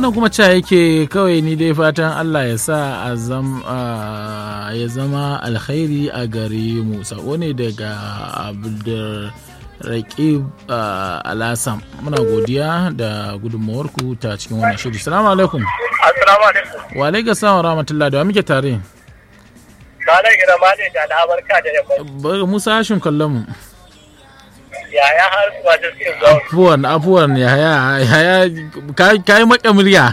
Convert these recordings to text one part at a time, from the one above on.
wannan kuma ca yake kawai ni dai fatan Allah ya sa ya zama alkhairi a gare mu sako ne daga abdulraƙib alasam muna godiya da gudunmawarku ta cikin wannan shiri salamu alaikum assalamu alaikum wa alaikum salam wa rahmatullah da wa muke tare Malam Irama ne da al'abarka da yamma. Musa Hashim kallon mu. yaya har masu suke zuwa afuwan afuwan yaya yaya ka yi maka murya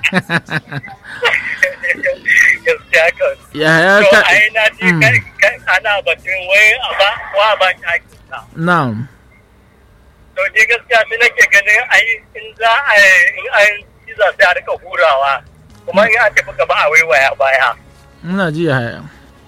gaskiya kan yaya to ka ai na ji kai ana batun wai a ba wa ba ta hakika na'am to je gaskiya sai nake ganin ai in za a in an ciza sai a rika hurawa kuma in an tafi gaba a waiwaya baya muna ji yaya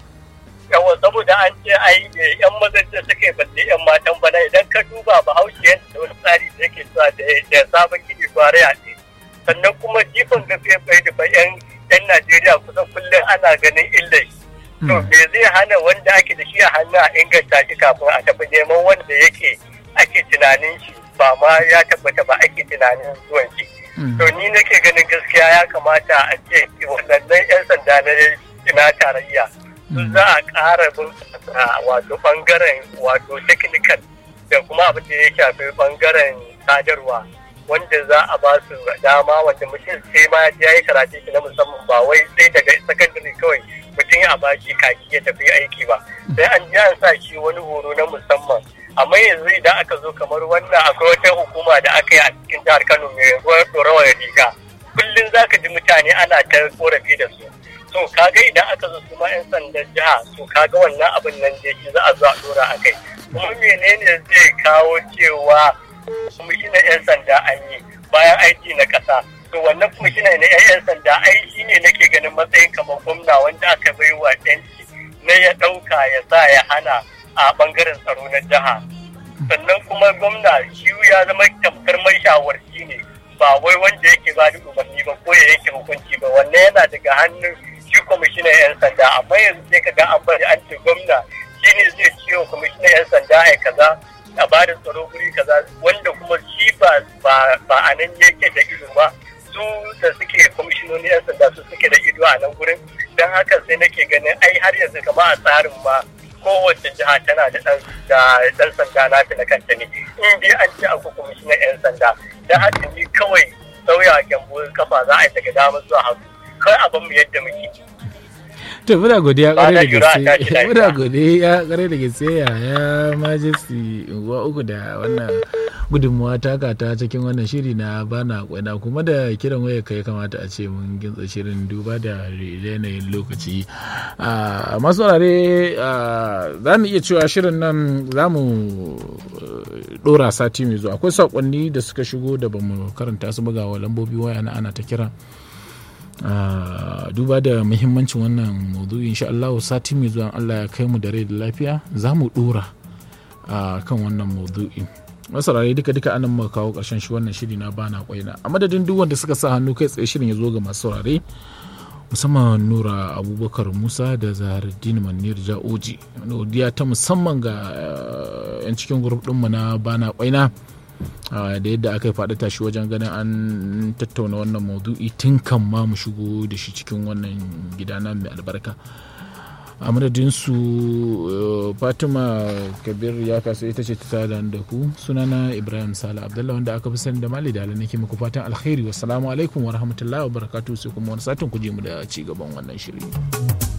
yawa saboda an ce ai yan mazan da suke balle yan matan bana idan ka duba bahaushe yadda wani tsari da yake zuwa da sabon gini gware a ne sannan kuma jifan gaskiya bai da yan yan Najeriya kusan kullum ana ganin illai to me zai hana wanda ake da shi a hannu a inganta shi kafin a tafi neman wanda yake ake tunanin shi ba ma ya tabbata ba ake tunanin zuwan shi to ni nake ganin gaskiya ya kamata a ce wannan yan sanda na tarayya za a ƙara bunƙasa wato ɓangaren wato technical da kuma abin da ya shafi ɓangaren sadarwa wanda za a ba su dama wanda mutum sai ma ya yi karatu shi na musamman ba wai sai daga sakandare kawai mutum ya ba shi kaki ya tafi aiki ba sai an ji an sa shi wani horo na musamman amma yanzu idan aka zo kamar wannan akwai wata hukuma da aka yi a cikin jihar kano mai rawar riga kullum za ka ji mutane ana ta korafi da su to kaga idan aka zo kuma yan sandan jiha to kaga wannan abin nan da shi za a zo a dora a kai kuma menene zai kawo cewa kwamishinan yan sanda an yi bayan aiki na ƙasa to wannan kwamishinan na yan sanda ai shi ne nake ganin matsayin kamar gwamna wanda aka bai wa yanci na ya ɗauka ya sa ya hana a ɓangaren tsaro na jiha sannan kuma gwamna shi ya zama tamkar mai shawarci ne ba wai wanda yake ba da umarni ba ko ya yake hukunci ba wannan yana daga hannun shi kwamishinan 'yan sanda amma yanzu sai ka ga an bari an ce gwamna shi ne zai ce wa kwamishinan 'yan sanda ai kaza a ba da tsaro guri kaza wanda kuma shi ba ba a nan yake da ido ba su da suke kwamishinoni 'yan sanda su suke da ido a nan gurin don haka sai nake ganin ai har yanzu kama a tsarin ma kowace jiha tana da ɗan sanda na na kanta ne in dai an ce akwai kwamishinan 'yan sanda don haka ni kawai sauya gyambo kafa za a yi daga dama zuwa hagu kai abin mu yadda muke. to muna godiya kwarai da gaske muna godiya kwarai da gaske ya ya majesty uwa uku da wannan gudunmuwa taka ta cikin wannan shiri na bana kwaina kuma da kiran waya kai kamata a ce mun gintsa shirin duba da yanayin lokaci masu wurare za mu iya cewa shirin nan za mu dora sati mai zuwa akwai saƙonni da suka shigo da bamu karanta su bugawa lambobi waya na ana ta kira Uh, duba da muhimmancin wannan maudu'i insha Allah sati mai zuwa Allah ya kai mu da rai da lafiya za mu dora uh, kan wannan maudu'i masarare duka duka anan muka kawo karshen shi wannan shiri na bana kwaina a madadin duk wanda suka sa hannu kai tsaye shirin ya zo ga masu saurare musamman nura abubakar musa da zaharaddin manir ja'oji godiya ta musamman ga uh, yan cikin grup ɗinmu na bana kwaina da yadda aka yi faɗi tashi wajen ganin an tattauna wannan maudu'i tun kan ma mu shigo da shi cikin wannan gida na mai albarka a madadin su fatima kabir ya kasu ita ce ta da ku sunana ibrahim sala abdullah wanda aka fi sani da mali da nake muku fatan alkhairi wassalamu alaikum wa rahmatullahi wa barakatuhu sai kuma wani satin ku je mu da ci gaban wannan shiri.